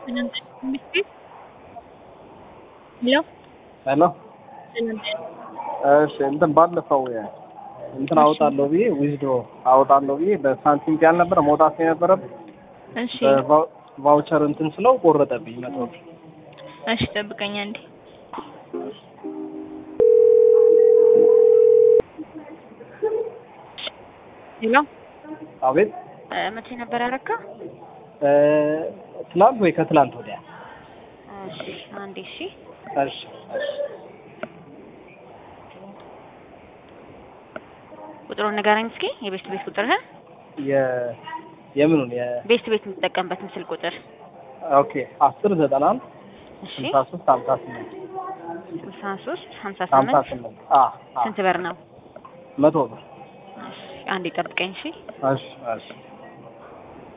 ሄሎ ሄሎ እሺ እንትን ባለፈው እንትን አወጣለሁ ብዬ ዊዝዶ አወጣለሁ ብዬ በሳንቲም ያልነበረ መውጣት የነበረብኝ እሺ ቫውቸር እንትን ስለው ቆረጠብኝ መቶ ብር። እሺ ጠብቀኝ አንዴ ሄሎ አቤት እ መቼ ነበር ያረካ? እ ትናንት ወይ ከትላንት ወዲያ። እሺ አንዴ እሺ እሺ እሺ ቁጥሩን ንገረኝ እስኪ የቤስት ቤት ቁጥርህን የ የምኑን የ ቤስት ቤት የምትጠቀምበት ምስል ቁጥር ኦኬ አስር ዘጠና አንድ እሺ ስልሳ ሶስት ሀምሳ ስምንት ስልሳ ሶስት ሀምሳ ሀምሳ ስምንት ስምንት አ አ ስንት ብር ነው? መቶ ብር እሺ አንዴ ጠብቀኝ እሺ እሺ እሺ